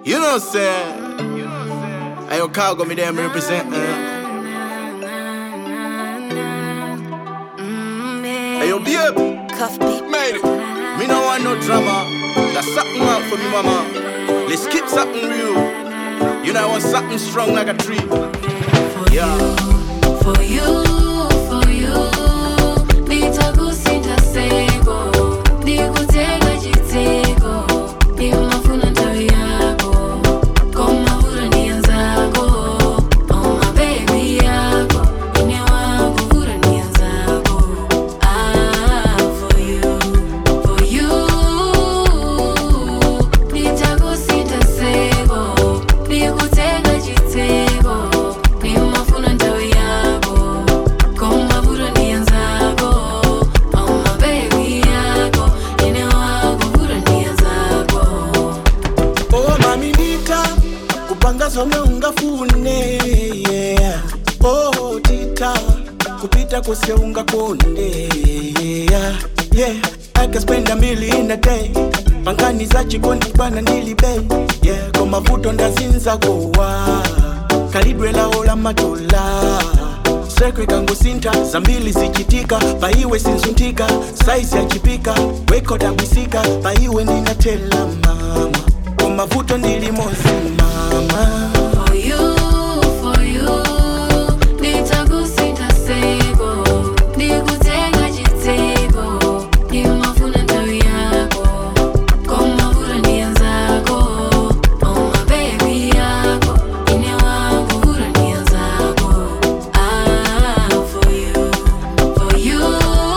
You know, say, Ayo cargo me them represent. Uh. Ayo babe, Cuff beat. made it. Me no want no drama. That's something out for me, mama. Let's keep something real. You know I want something strong like a tree. Yeah. For you, for you, nitakusinda sego, nikutega jitego, nimafuna ntawi yako, koma vura nia zako, oh my baby yako, ine wangu vura nia zako, ah for you, for you, nitakusinda sego, nikutega jitego, nimafuna ntawi yako, koma vura nia zako, oh my baby yako, ine wangu vura nia zako. Oh mami nita kupanga zomwe ungafune yeah. Oh tita kupita kose ungakonde yeah. Yeah. I can spend a million in a day pangani za chikondi bwana ndilibe yeah. Kwa mavuto ndazinza gowa kalidwe lao la matola sekwe kangu sinta za mbili zichitika paiwe sinzuntika saizi yachipika wekodabwisika paiwe ninatela mama kwa mavuto ndilimosimama For you, for you, nitakusinda sego, nikutega jitego, nimafuna ntawi yako, koma vura nia zako, oh my baby yako, ine wangu vura nia zako, ah for you, for you,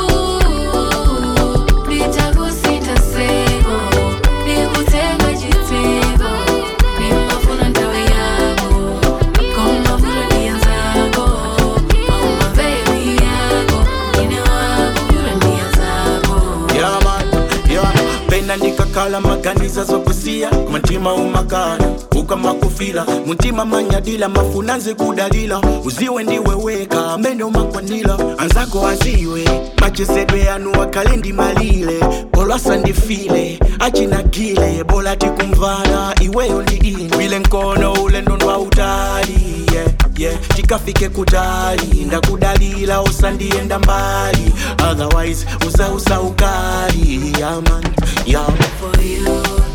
nitakusinda sego, nikutega jitego, nimafuna ntawi yako, koma vura nia zako, oh my baby yako, ine wangu vura nia zako. Yeah, man. Yeah. pena ndikakhala maganiza zokusiya mutima umakana ukamakufila mutima manyadila mafuna nze kudalila uziwe ndiwe weka amene umakwanila anzako aziwe machesedwe yanu akhale ndimalile bolwasa ndifile achinagile bola tikumvala iweyo ndi ine wile nkono ulendo ndwa utali yeah, yeah. tikafike kutali ndakudalila usandiyenda mbali otherwise usausa ukali yeah, man, yeah. for you,